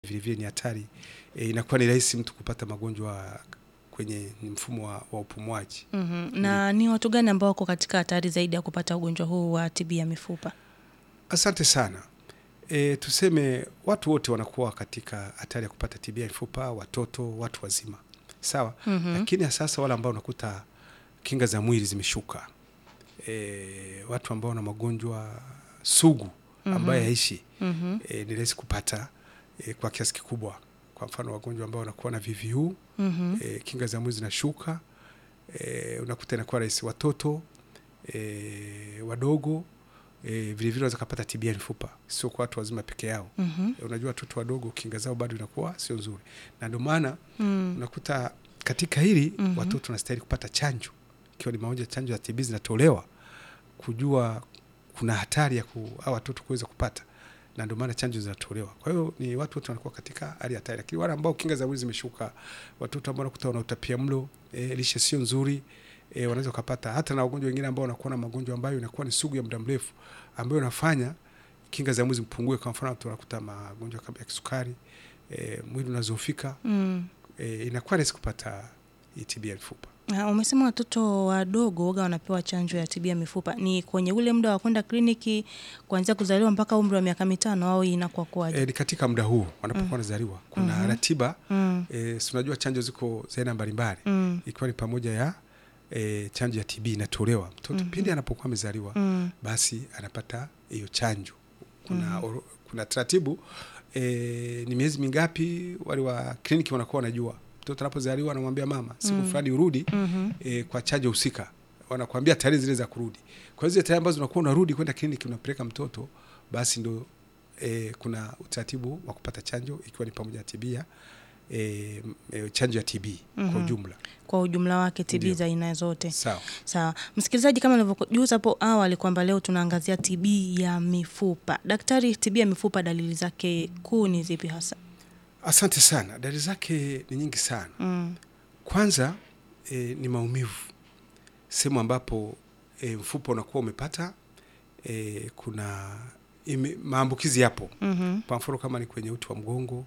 vilevile ni hatari e, inakuwa ni rahisi mtu kupata magonjwa kwenye mfumo wa, wa upumuaji. Mhm. Na ni watu gani ambao wako katika hatari zaidi ya kupata ugonjwa huu wa TB ya mifupa? Asante sana. E, tuseme watu wote wanakuwa katika hatari ya kupata TB ya mifupa, watoto, watu wazima, sawa. Mhm. Lakini sasa wale ambao unakuta kinga za mwili zimeshuka, e, watu ambao wana magonjwa sugu ambayo Mhm. yaishi Mhm. e, ni rahisi kupata e, kwa kiasi kikubwa. Kwa mfano wagonjwa ambao wanakuwa na VVU Mhm. e, kinga za mwili zinashuka e, unakuta inakuwa rahisi. Watoto e, wadogo e, vilevile wanaweza kupata TB ya mifupa, sio kwa watu wazima peke yao. Mhm. E, unajua watoto wadogo kinga zao bado inakuwa sio nzuri, na ndio maana Mm. unakuta katika hili Mhm. watoto wanastahili kupata chanjo, ikiwa ni mamoja chanjo za TB zinatolewa kujua kuna hatari ya ku, au watoto kuweza kupata, na ndio maana chanjo zinatolewa. Kwa hiyo ni watu wote wanakuwa katika hali ya hatari, lakini wale ambao kinga za mwili zimeshuka, watoto ambao wanakuta wana utapia mlo, e, lishe sio nzuri e, wanaweza kupata hata na wagonjwa wengine ambao wanakuwa na magonjwa ambayo inakuwa ni sugu ya muda mrefu ambayo inafanya kinga za mwili zipungue. Kwa mfano watu wanakuta magonjwa kama ya kisukari, e, mwili unazofika Mm. e, inakuwa rahisi kupata hii TB ya mifupa. Ah, Umesema watoto wadogo waga wanapewa chanjo ya TB ya mifupa. Ni kwenye ule muda wa kwenda kliniki kuanzia kuzaliwa mpaka umri wa miaka mitano au hii inakuwa kwaje? E, ni katika muda huu wanapokuwa wanazaliwa kuna Mhm. ratiba Mm. e, si unajua chanjo ziko za aina mbalimbali Mm. ikiwa ni pamoja ya e, chanjo ya TB inatolewa mtoto Mhm. pindi anapokuwa amezaliwa Mm. basi anapata hiyo chanjo. Kuna, Mhm. oro- kuna taratibu e, ni miezi mingapi wale wa kliniki wanakuwa wanajua mtoto anapozaliwa, anamwambia mama siku Mm. fulani urudi Mhm. e, kwa chanjo husika, wanakuambia tarehe zile za kurudi. Kwa hiyo zile tarehe ambazo unakuwa unarudi kwenda kliniki unapeleka mtoto, basi ndo e, kuna utaratibu wa kupata chanjo ikiwa ni pamoja na TB ya e, e, chanjo ya TB kwa Mhm. ujumla. Kwa ujumla wake TB Ndio. za aina zote. Sawa. Sawa msikilizaji, kama nilivyojuza hapo awali kwamba leo tunaangazia TB ya mifupa. Daktari, TB ya mifupa dalili zake kuu ni zipi hasa? Asante sana. Dalili zake ni nyingi sana. Mm. Kwanza e, ni maumivu sehemu ambapo e, mfupa unakuwa umepata e, kuna ime, maambukizi yapo. Mhm. Kwa mfano kama ni kwenye uti wa mgongo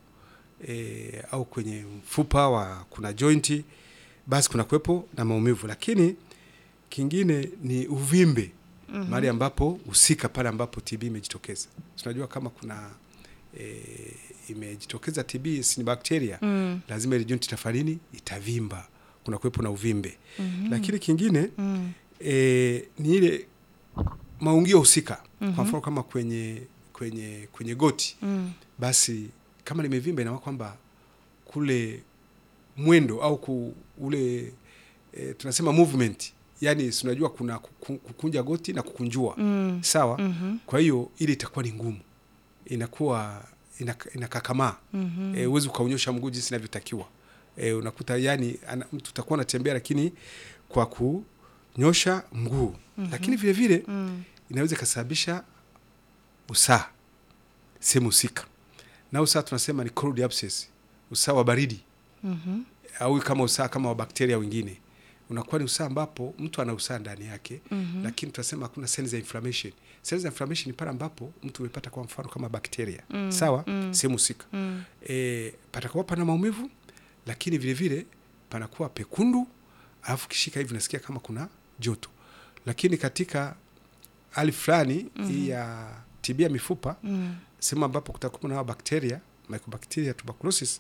e, au kwenye mfupa wa kuna jointi, basi kuna kuwepo na maumivu. Lakini kingine ni uvimbe Mhm. mahali ambapo husika pale ambapo TB imejitokeza. Tunajua kama kuna e, imejitokeza TB si ni bakteria Mm. lazima ile joint itafanini itavimba, kuna kuwepo na uvimbe. Mhm. Lakini kingine Mm. e, ni ile maungio husika. Mhm. Kwa mfano kama kwenye kwenye kwenye goti, Mm. basi kama limevimba, ina maana kwamba kule mwendo au ku, ule e, tunasema movement, yani si unajua kuna kuku- kukunja goti na kukunjua Mm. sawa. Mhm. Kwa hiyo ile itakuwa ni ngumu, inakuwa inak- inakakamaa Mhm. e, uwezi ukaonyosha mguu jinsi inavyotakiwa. E, unakuta yani ana, mtu utakuwa unatembea lakini kwa kunyosha mguu Mhm. lakini vile vile Mm. inaweza ikasababisha usaa sehemu husika, na usaa tunasema ni cold abscess, usaa wa baridi Mhm. au kama usaa kama wa bakteria wengine, unakuwa ni usaa ambapo mtu ana usaa ndani yake Mhm. lakini tunasema hakuna cells za inflammation. Cells za inflammation ni pale ambapo mtu amepata kwa mfano kama bakteria Mm. sawa, Mm. sehemu husika Mm. e, patakuwa pana maumivu, lakini vile vile panakuwa pekundu, alafu kishika hivi nasikia kama kuna joto. Lakini katika hali fulani Mhm. hii ya TB ya mifupa, Mm. sehemu ambapo kutakuwa na hawa bakteria Mycobacteria tuberculosis,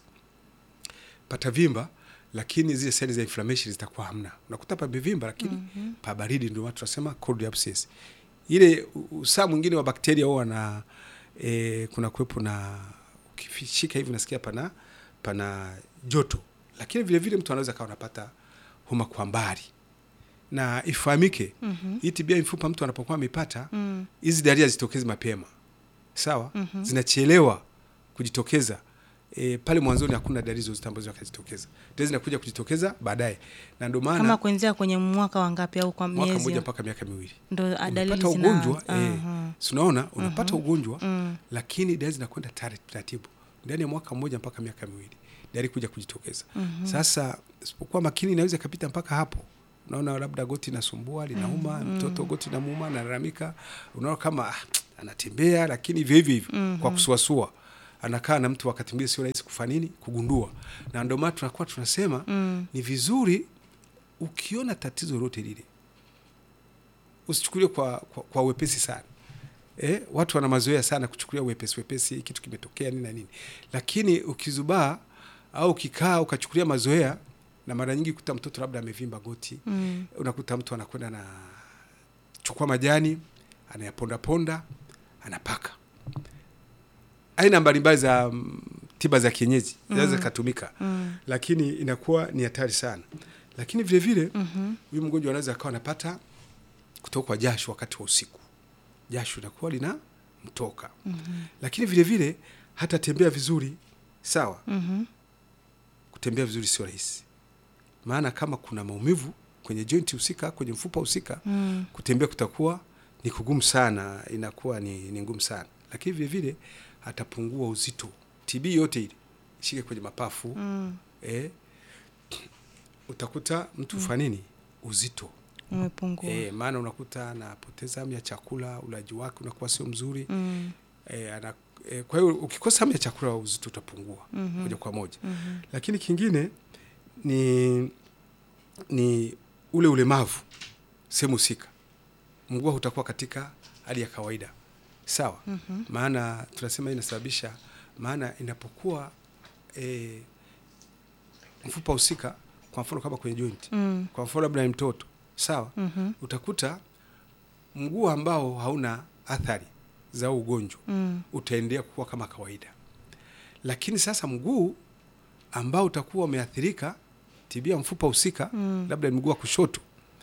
patavimba, lakini zile seli za inflammation zitakuwa hamna. Unakuta pamevimba, lakini Mhm. pa baridi, ndio watu tunasema cold abscess. Ile u- usaa mwingine wa bakteria huwa na e, kuna kuwepo na ukishika hivi unasikia pana pana joto, lakini vile vile mtu anaweza kawa anapata homa kwa mbali, na ifahamike Mhm. hii TB ya mifupa mtu anapokuwa amepata Mm. hizi dalili hazitokezi mapema, sawa, Mhm. zinachelewa kujitokeza. E, pale mwanzoni hakuna dalili zozote ambazo akajitokeza, dalili zinakuja kujitokeza baadaye, na ndio Kama maana kuanzia kwenye mwaka wa ngapi au kwa mwaka miezi? mmoja mpaka miaka miwili Ndo ah, dalili unapata zina ugonjwa eh, Aha. si unaona unapata ugonjwa Mm. lakini dalili zinakwenda tare- taratibu ndani ya mwaka mmoja mpaka miaka miwili dalili kuja kujitokeza. Mhm. Sasa sipokuwa makini inaweza ikapita mpaka hapo. Unaona labda goti nasumbua linauma, Mhm. mtoto goti namuuma, analalamika, unaona kama ah, anatembea lakini hivyo hivyo hivyo Mhm. kwa kusuasua anakaa na mtu wakati mwingine sio rahisi kufanya nini kugundua, na ndio maana tunakuwa tunasema Mm. ni vizuri ukiona tatizo lolote lile usichukulie kwa, kwa, kwa wepesi sana. Eh, watu wana mazoea sana kuchukulia wepesi wepesi, kitu kimetokea nini na nini, lakini ukizubaa au ukikaa ukachukulia mazoea, na mara nyingi kuta mtoto labda amevimba goti Mm. unakuta mtu anakwenda na chukua majani anayaponda ponda anapaka aina mbalimbali za mm, tiba za kienyeji zinaweza zikatumika Mm. lakini inakuwa ni hatari sana lakini vile vile Mhm. huyu mgonjwa anaweza akawa anapata kutokwa jasho wakati wa usiku jasho linakuwa lina mtoka Mhm. lakini vile vile hata tembea vizuri sawa Mhm. kutembea vizuri sio rahisi maana kama kuna maumivu kwenye jointi husika kwenye mfupa husika Mm. kutembea kutakuwa ni kugumu sana, inakuwa ni, ni ngumu sana, lakini vile vile atapungua uzito. TB yote ile ishike kwenye mapafu Mm. eh, utakuta mtu mm. nini uzito Umepungua. eh, maana unakuta anapoteza hamu ya chakula, ulaji wake unakuwa sio mzuri Mm. eh, ana, eh, kwa hiyo ukikosa hamu ya chakula uzito utapungua Mhm. moja kwa moja Mhm. lakini kingine ni ni ule ulemavu sehemu husika, mguu utakuwa katika hali ya kawaida sawa. Mhm. Maana tunasema hii inasababisha, maana inapokuwa e, mfupa husika, kwa mfano kama kwenye joint, Mm. kwa mfano labda ni mtoto sawa, Mhm. utakuta mguu ambao hauna athari za huu ugonjwa Mm. utaendelea kuwa kama kawaida, lakini sasa mguu ambao utakuwa umeathirika tibia mfupa husika Mm. labda ni mguu wa kushoto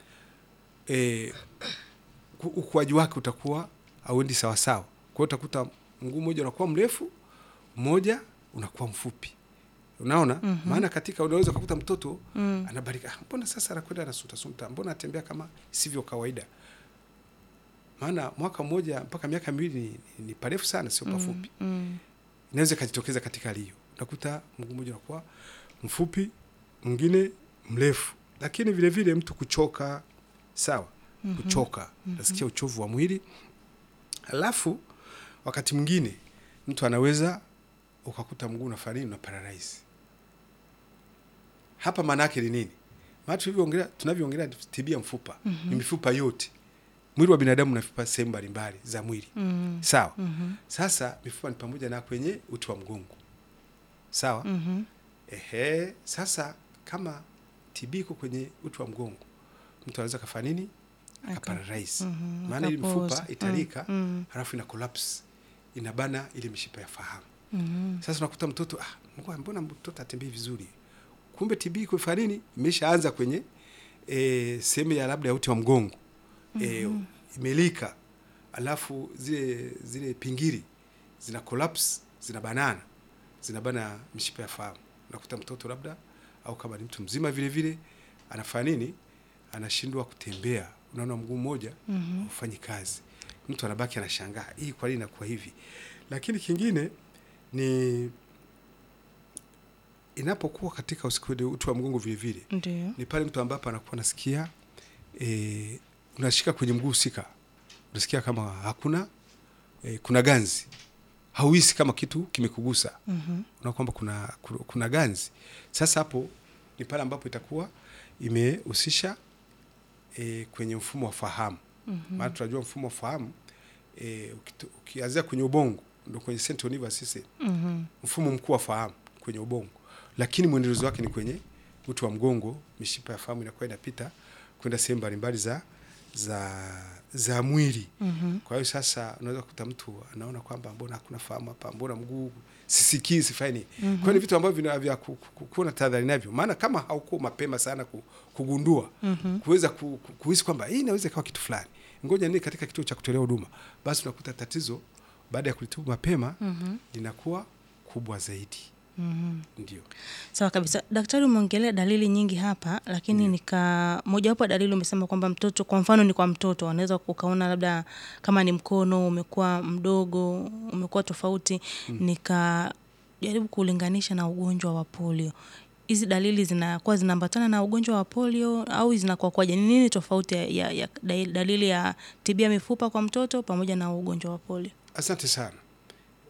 e, ukuaji wake utakuwa auendi sawasawa. Kwa hiyo utakuta mguu mmoja unakuwa mrefu, mmoja unakuwa mfupi. Unaona Mhm. maana katika unaweza ukakuta mtoto Mm. anabarika, "Ah, mbona sasa anakwenda anasutasunta, mbona atembea kama isivyo kawaida? Maana mwaka mmoja mpaka miaka miwili ni, ni parefu sana, sio pafupi Mm. inaweza ikajitokeza katika hali hiyo. Unakuta mguu mmoja unakuwa mfupi, mwingine mrefu, lakini vile vile mtu kuchoka, sawa, Mhm. kuchoka, nasikia uchovu wa mwili. Alafu wakati mwingine mtu anaweza ukakuta mguu unafanya nini, una paralyze. Hapa maana yake ni nini? Maana tulivyoongelea, tunavyoongelea tibia mfupa ni mifupa yote. Mwili wa binadamu una mifupa sehemu mbalimbali za mwili, Mm. sawa. Mhm. Sasa mifupa ni pamoja na kwenye uti wa mgongo sawa. Mhm. Ehe, sasa kama TB iko kwenye uti wa mgongo, mtu anaweza kafanya nini? Aka- Akaparalyze. Mhm. Maana ile Akapooza. mifupa italika, Mm. halafu ina collapse, inabana ile mishipa ya fahamu. Mhm. Sasa unakuta mtoto ah, mbona- mbona mtoto atembei vizuri? Kumbe TB iko fanya nini? Imeshaanza kwenye e, sehemu ya labda ya uti wa mgongo e, imelika, alafu zile zile pingili zina collapse, zina banana, zinabana mishipa ya fahamu. Unakuta mtoto labda au kama ni mtu mzima vile vile anafanya nini? Anashindwa kutembea, unaona mguu mmoja Mhm. haufanyi kazi, mtu anabaki anashangaa, hii kwa nini inakuwa hivi? Lakini kingine ni inapokuwa katika usiku uti wa mgongo vile vile Ndio. ni pale mtu ambapo anakuwa nasikia e, unashika kwenye mguu husika, unasikia kama hakuna e, kuna ganzi, hauhisi kama kitu kimekugusa, Mhm. unaona kwamba kuna, kuna, kuna ganzi. Sasa hapo ni pale ambapo itakuwa imehusisha e, kwenye mfumo wa fahamu Mhm. maana tunajua mfumo wa fahamu e, ukianzia kwenye ubongo ndo kwenye central nervous system, Mhm. mfumo mkuu wa fahamu kwenye ubongo, lakini mwendelezo wake ni kwenye uti wa mgongo. Mishipa ya fahamu inakuwa inapita kwenda sehemu mbalimbali za za za mwili. Mhm. Kwa hiyo sasa unaweza kukuta mtu anaona kwamba mbona hakuna fahamu hapa, mbona mguu sisikii, sifanyi nini? Mhm. Kwa hiyo ni vitu ambavyo vina vya ku- ku- kuwa na tahadhari navyo, maana kama haukuwa mapema sana ku- kugundua Mhm. kuweza ku- ku- kuhisi kwamba hii inaweza ikawa kitu fulani, ngoja ni katika kituo cha kutolea huduma, basi unakuta tatizo baada ya kulitibu mapema Mhm. linakuwa kubwa zaidi. Mhm. Ndio. Sawa kabisa. Daktari, umeongelea dalili nyingi hapa, lakini nika mojawapo ya dalili umesema kwamba mtoto, kwa mfano ni kwa mtoto, anaweza ukaona labda kama ni mkono umekuwa mdogo, umekuwa tofauti. Nikajaribu kulinganisha na ugonjwa wa polio. Hizi dalili zinakuwa zinaambatana na ugonjwa wa polio au zinakuwa kwaje? Ni nini tofauti ya, ya, ya dalili ya tibia mifupa kwa mtoto pamoja na ugonjwa wa polio? Asante sana.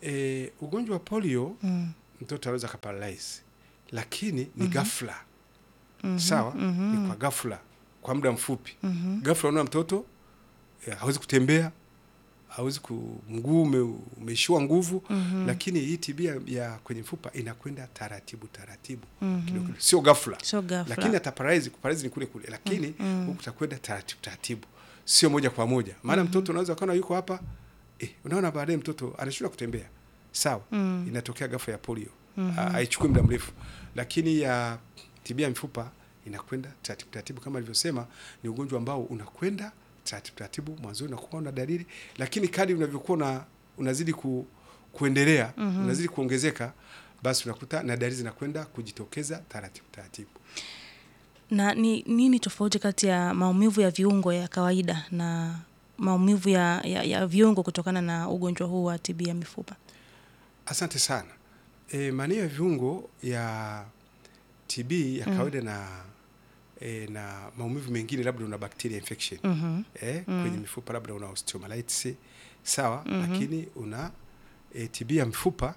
E, ugonjwa wa polio Mm. mtoto anaweza kaparalyze, lakini ni ghafla sawa, ni kwa ghafla, kwa muda mfupi. Ghafla unaona mtoto eh, hawezi kutembea, hawezi ku mguu ume, umeishiwa nguvu lakini hii tibia ya kwenye mfupa inakwenda taratibu taratibu kidogo kidogo, sio ghafla Sio ghafla. lakini ataparalyze kuparalyze ni kule kule, lakini huku takwenda taratibu taratibu, sio moja kwa moja. Maana mtoto unaweza ukaona yuko hapa eh, unaona baadaye mtoto anashindwa kutembea, sawa. Inatokea ghafla ya polio, Ha- haichukui muda mrefu, lakini ya tibia ya mifupa inakwenda taratibu taratibu. Kama alivyosema, ni ugonjwa ambao unakwenda taratibu taratibu, mwanzoni unakuwa una dalili, lakini kadri unavyokuwa una, unazidi ku, kuendelea unazidi kuongezeka, basi unakuta na dalili zinakwenda kujitokeza taratibu taratibu. Na ni nini tofauti kati ya maumivu ya viungo ya kawaida na maumivu ya, ya, ya viungo kutokana na ugonjwa huu wa TB ya mifupa? Asante sana. E, maeneo ya viungo ya TB ya kawaida na e, na maumivu mengine, labda una bacteria infection Mhm. e, kwenye mifupa, labda una osteomyelitis sawa, lakini una e, TB ya mifupa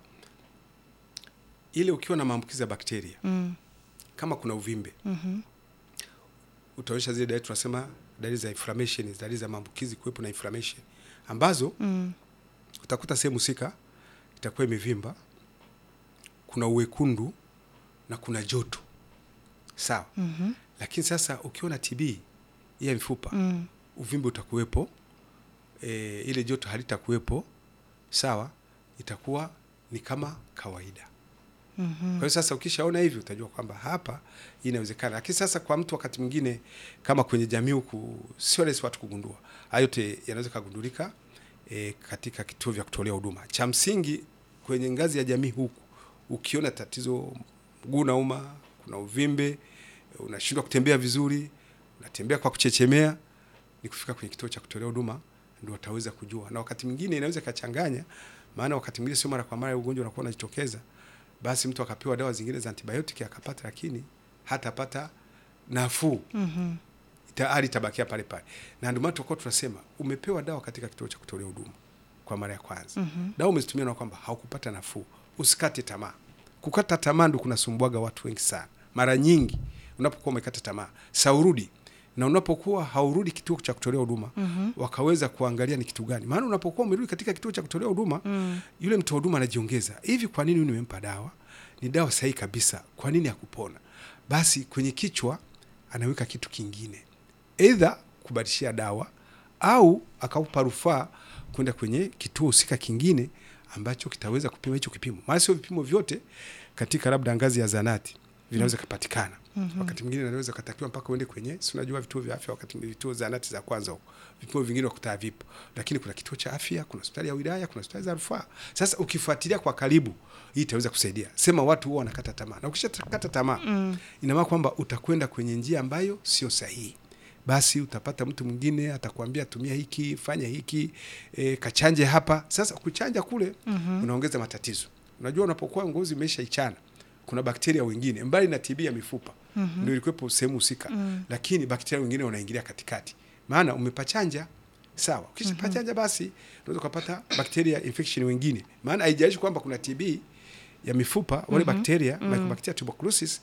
ile, ukiwa na maambukizi ya bakteria, Mm. kama kuna uvimbe Mhm. utaonyesha zile dalili tunasema dalili za inflammation, dalili za maambukizi kuwepo na inflammation ambazo Mm. utakuta sehemu husika itakuwa imevimba, kuna uwekundu na kuna joto sawa. Mhm. Lakini sasa ukiwa na TB ya mifupa Mm. uvimbe utakuwepo, e, ile joto halitakuwepo sawa, itakuwa ni kama kawaida. Mhm. Kwa hiyo sasa ukishaona hivi utajua kwamba hapa hii inawezekana. Lakini sasa kwa mtu wakati mwingine kama kwenye jamii huku sio rahisi watu kugundua. Hayo yote yanaweza kugundulika e, katika kituo vya kutolea huduma. Cha msingi kwenye ngazi ya jamii huku ukiona tatizo mguu unauma, kuna uvimbe, unashindwa kutembea vizuri, unatembea kwa kuchechemea, ni kufika kwenye kituo cha kutolea huduma ndio wataweza kujua. Na wakati mwingine inaweza ikachanganya, maana wakati mwingine sio mara kwa mara ugonjwa unakuwa unajitokeza basi mtu akapewa dawa zingine za antibiotiki akapata, lakini hatapata nafuu, Mhm. ita- hali itabakia pale pale. Na ndio maana tulikuwa tunasema umepewa dawa katika kituo cha kutolea huduma kwa mara ya kwanza, Mhm. dawa umezitumia na kwamba haukupata nafuu, usikate tamaa. Kukata tamaa ndio kunasumbuaga watu wengi sana. Mara nyingi unapokuwa umekata tamaa, saurudi na unapokuwa haurudi kituo cha kutolea huduma Mhm. wakaweza kuangalia ni kitu gani. Maana unapokuwa umerudi katika kituo cha kutolea huduma Mm. yule mtoa huduma anajiongeza hivi, kwa nini huyu nimempa dawa, ni dawa sahihi kabisa, kwa nini hakupona? Basi kwenye kichwa anaweka kitu kingine, aidha kubadilishia dawa au akaupa rufaa kwenda kwenye kituo husika kingine ambacho kitaweza kupima hicho kipimo, maana sio vipimo vyote katika labda ngazi ya zanati vinaweza kupatikana. Wakati mwingine anaweza katakiwa mpaka uende kwenye, si unajua vituo vya afya, wakati mwingine vituo zanati za kwanza huko, vipimo vingine wakutaa vipo, lakini kuna kituo cha afya, kuna hospitali ya wilaya, kuna hospitali za rufaa. Sasa ukifuatilia kwa karibu, hii itaweza kusaidia. Sema watu huwa wanakata tamaa, na ukishakata tamaa Mm. ina maana kwamba utakwenda kwenye njia ambayo sio sahihi. Basi utapata mtu mwingine atakwambia tumia hiki, fanya hiki, e, kachanje hapa. Sasa kuchanja kule unaongeza matatizo. Unajua, unapokuwa ngozi imesha ichana, kuna bakteria wengine mbali na TB ya mifupa ndio ilikuwepo sehemu husika, lakini bakteria wengine wanaingilia katikati, maana umepachanja sawa. Ukishapachanja basi unaweza ukapata bakteria infection wengine, maana haijalishi kwamba kuna TB ya mifupa wale bakteria Mycobacteria tuberculosis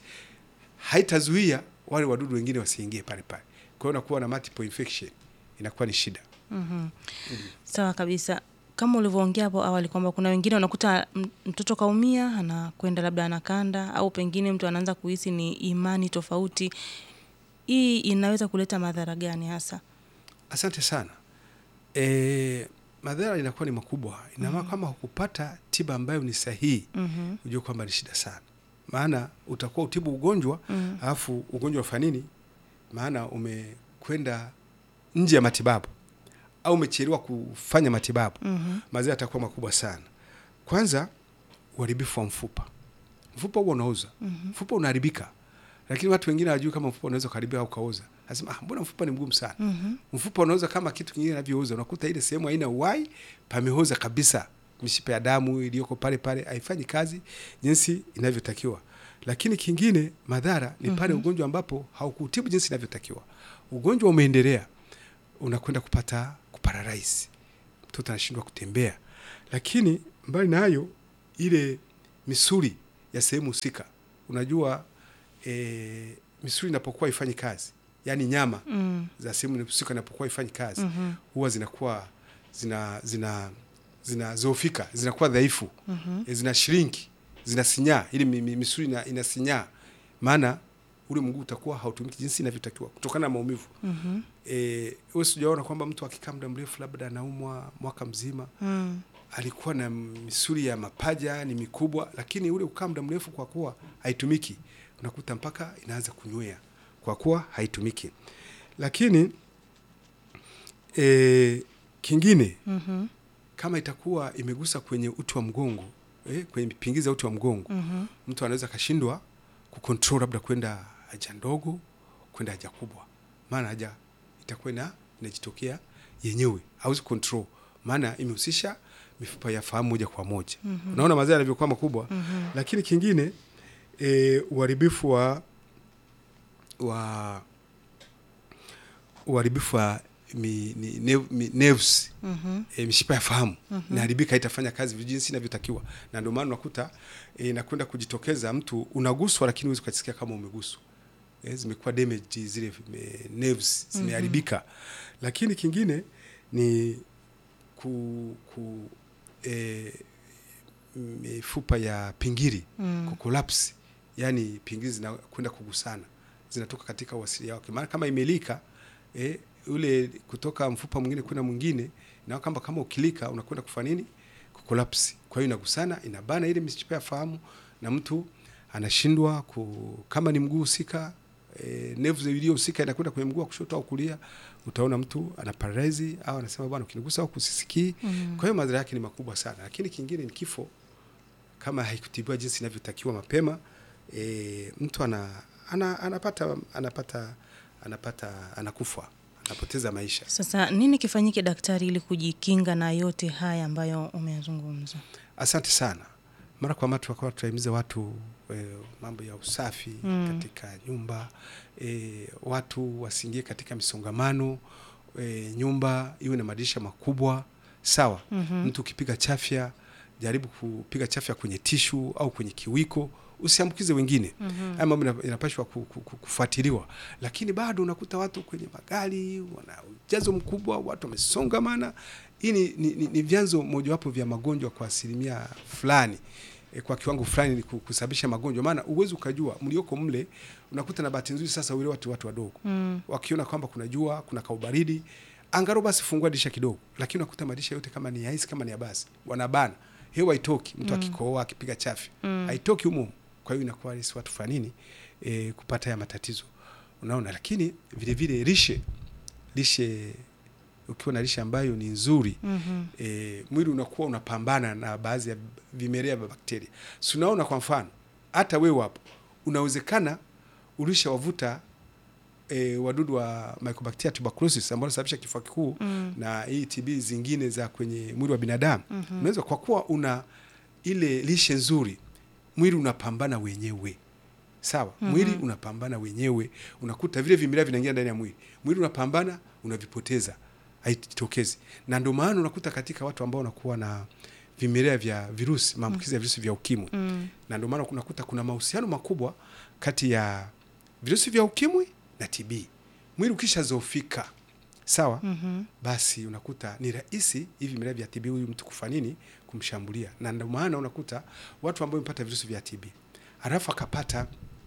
haitazuia wale wadudu wengine wasiingie pale pale. Kwa hiyo unakuwa na multiple infection, inakuwa ni shida. Mhm. Sawa kabisa. Kama ulivyoongea hapo awali kwamba kuna wengine unakuta m- mtoto kaumia anakwenda labda anakanda au pengine mtu anaanza kuhisi ni imani tofauti. Hii inaweza kuleta madhara gani hasa? Asante sana. E, madhara inakuwa ni makubwa. Ina maana kama hukupata tiba ambayo ni sahihi, Mhm. ujue kwamba ni shida sana, maana utakuwa utibu ugonjwa Mm. alafu ugonjwa ufanya nini? Maana umekwenda nje ya matibabu au umechelewa kufanya matibabu, Mhm. madhara yatakuwa makubwa sana. Kwanza, uharibifu wa mfupa. Mfupa huo unauza, mfupa unaharibika, lakini watu wengine hawajui kama mfupa unaweza kuharibika au kauza. Nasema ah, mbona mfupa ni mgumu sana. Mhm. Mfupa unauza kama kitu kingine inavyouza, unakuta ile sehemu haina uhai, pameoza kabisa, mishipa ya damu iliyoko pale pale haifanyi kazi jinsi inavyotakiwa. Lakini kingine madhara ni pale ugonjwa ambapo haukutibu jinsi inavyotakiwa, ugonjwa umeendelea, unakwenda kupata kuparalyze, mtoto anashindwa kutembea. Lakini mbali na hayo, ile misuli ya sehemu husika, unajua e, misuli inapokuwa ifanyi kazi, yaani nyama Mm. za sehemu husika inapokuwa ifanyi kazi Mhm. huwa zinakuwa zina zina zinazofika zinakuwa dhaifu Mhm. e, zina shrinki zinasinyaa, ili mi- mi- misuli ina, inasinyaa, maana ule mguu utakuwa hautumiki jinsi inavyotakiwa kutokana na maumivu. Mhm. E, wewe sijaona kwamba mtu akikaa muda mrefu labda anaumwa mwaka mzima Mm. alikuwa na misuli ya mapaja ni mikubwa, lakini ule ukaa muda mrefu kwa kuwa haitumiki, unakuta mpaka inaanza kunywea kwa kuwa haitumiki. Lakini e, kingine Mhm. kama itakuwa imegusa kwenye uti wa mgongo eh, kwenye pingizi ya uti wa mgongo Mhm. mtu anaweza akashindwa kucontrol labda kwenda haja ndogo kwenda haja kubwa, maana haja itakuwa ina inajitokea yenyewe, hauwezi control, maana imehusisha mifupa ya fahamu moja kwa moja. Mhm. Unaona madhara yanavyokuwa makubwa. Mhm. Lakini kingine e, uharibifu wa wa uharibifu wa mi, ni, ne, mi, nerves Mhm. e, mishipa ya fahamu Mhm. inaharibika, haitafanya kazi vizuri jinsi inavyotakiwa, na ndio maana unakuta e, inakwenda kujitokeza, mtu unaguswa, lakini huwezi ukasikia kama umeguswa. E, zimekuwa damaged zile e, nerves zimeharibika. Lakini kingine ni ku, ku e, mifupa ya pingili Mm. kukolapsi, yani pingili zinakwenda kugusana, zinatoka katika uasilia wake. Maana kama imelika eh, ule kutoka mfupa mwingine kwenda mwingine, na kama kama ukilika unakwenda kufanya nini? Kukolapsi. Kwa hiyo inagusana, inabana ile mishipa ya fahamu na mtu anashindwa ku, kama ni mguu husika e, nerves iliyohusika inakwenda kwenye mguu wa kushoto au kulia, utaona mtu ana paralyze au anasema bwana, ukinigusa au kusisikii. Mm. Kwa hiyo madhara yake ni makubwa sana, lakini kingine ni kifo kama haikutibiwa jinsi inavyotakiwa mapema. E, mtu ana, ana, anapata anapata anapata anakufa, anapoteza maisha. Sasa nini kifanyike daktari, ili kujikinga na yote haya ambayo umezungumza? Asante sana. Mara kwa mara tunakuwa tunahimiza watu e, mambo ya usafi Mm. katika nyumba e, watu wasiingie katika misongamano e, nyumba iwe na madirisha makubwa sawa. Mhm. Mtu ukipiga chafya, jaribu kupiga chafya kwenye tishu au kwenye kiwiko, usiambukize wengine. Mhm. Haya mambo ina- inapashwa ku- ku- ku- kufuatiliwa, lakini bado unakuta watu kwenye magari wana ujazo mkubwa, watu wamesongamana. Hii ni, ni, ni, ni vyanzo mojawapo vya magonjwa kwa asilimia fulani e, kwa kiwango fulani ni ku- kusababisha magonjwa, maana uwezi ukajua mlioko mle. Unakuta na bahati nzuri sasa wale watu watu wadogo Mm. wakiona kwamba kuna jua, kuna kaubaridi, angalau basi fungua dirisha kidogo, lakini unakuta madirisha yote kama ni ya hisi kama ni ya basi, wanabana hewa haitoki. Mtu akikohoa akipiga chafya Mm. haitoki humo, kwa hiyo inakuwa rahisi watu fulani nini e, kupata haya matatizo, unaona. Lakini vile vile lishe, lishe ukiwa na lishe ambayo ni nzuri Mhm. e, mwili unakuwa unapambana na baadhi ya vimelea vya bakteria. Si unaona, kwa mfano hata wewe hapo unawezekana ulishawavuta e, wadudu wa Mycobacteria tuberculosis ambao wanasababisha kifua kikuu Mm. na hii TB zingine za kwenye mwili wa binadamu. Mhm. Unaweza kwa kuwa una ile lishe nzuri, mwili unapambana wenyewe. Sawa, Mhm. mwili unapambana wenyewe, unakuta vile vimelea vinaingia ndani ya mwili, mwili unapambana, unavipoteza, haitokezi. Na ndio maana unakuta katika watu ambao wanakuwa na vimelea vya virusi, maambukizi ya virusi vya ukimwi, Mm. na ndio maana unakuta kuna mahusiano makubwa kati ya virusi vya ukimwi na TB. Mwili ukishazofika sawa, Mhm. basi unakuta ni rahisi hivi vimelea vya TB huyu mtu kufa nini, kumshambulia. Na ndio maana unakuta watu ambao wamepata virusi vya TB alafu akapata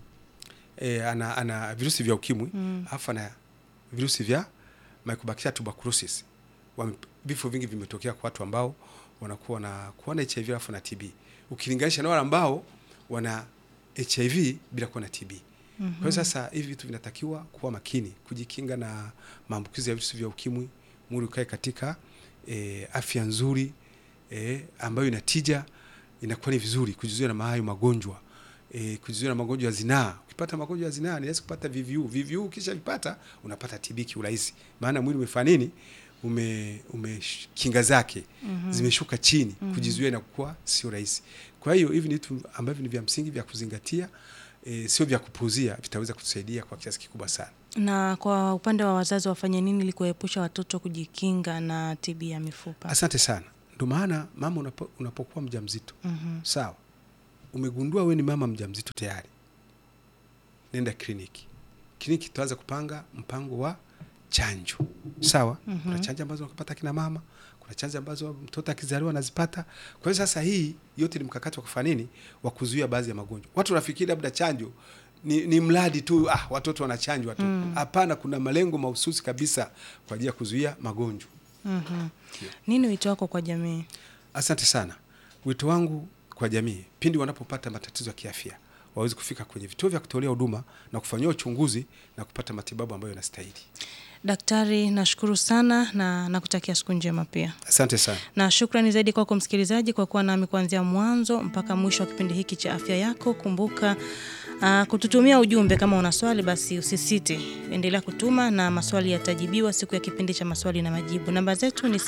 e, ana, ana virusi vya ukimwi Mm. alafu ana virusi vya Mycobacteria tuberculosis. Wame- Vifo vingi vimetokea kwa watu ambao wanakuwa na kuwa na HIV alafu na TB ukilinganisha na wale ambao wana HIV bila kuwa na TB. Kwa hiyo sasa hivi vitu vinatakiwa kuwa makini, kujikinga na maambukizi ya virusi vya ukimwi, mwili ukae katika e, afya nzuri e, ambayo ina tija, inakuwa ni vizuri kujizuia na hayo magonjwa e, kujizuia na magonjwa ya zinaa. Ukipata magonjwa ya zinaa ni rahisi kupata VVU. VVU ukisha vipata unapata TB kiurahisi, maana mwili umefanya nini? Ume, ume kinga zake zimeshuka chini, kujizuia inakuwa sio rahisi. Kwa hiyo hivi ni vitu ambavyo ni vya msingi vya kuzingatia e, sio vya kupuuzia, vitaweza kutusaidia kwa kiasi kikubwa sana. Na kwa upande wa wazazi wafanye nini ili kuwaepusha watoto kujikinga na TB ya mifupa? Asante sana. Ndio maana mama unapo, unapokuwa mjamzito Mhm. sawa, umegundua we ni mama mjamzito tayari, nenda kliniki. Kliniki tuanze kupanga mpango wa chanjo sawa. Mhm. Kuna chanjo ambazo wanapata kina mama, kuna chanjo ambazo mtoto akizaliwa anazipata. Kwa hiyo sasa, hii yote ni mkakati wa kufanya nini, wa kuzuia baadhi ya magonjwa. Watu wanafikiri labda chanjo ni, ni mradi tu ah, watoto wanachanjwa tu. Hapana, kuna malengo mahususi kabisa kwa ajili ya kuzuia magonjwa. Mhm. Nini wito wako kwa jamii? Asante sana. Wito wangu kwa jamii, pindi wanapopata matatizo ya kiafya, waweze kufika kwenye vituo vya kutolea huduma na kufanyiwa uchunguzi na kupata matibabu ambayo yanastahili. Daktari, nashukuru sana na nakutakia siku njema pia. Asante sana. na shukrani zaidi kwako msikilizaji kwa kuwa nami kuanzia mwanzo mpaka mwisho wa kipindi hiki cha afya yako. Kumbuka uh, kututumia ujumbe kama una swali, basi usisite, endelea kutuma na maswali yatajibiwa siku ya kipindi cha maswali na majibu. Namba zetu ni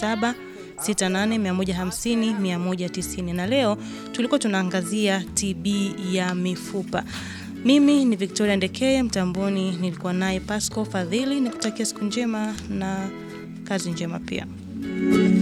0768150190 na leo tulikuwa tunaangazia TB ya mifupa. Mimi ni Victoria Ndekeye, mtamboni nilikuwa naye Pasco Fadhili. Nikutakia siku njema na kazi njema pia.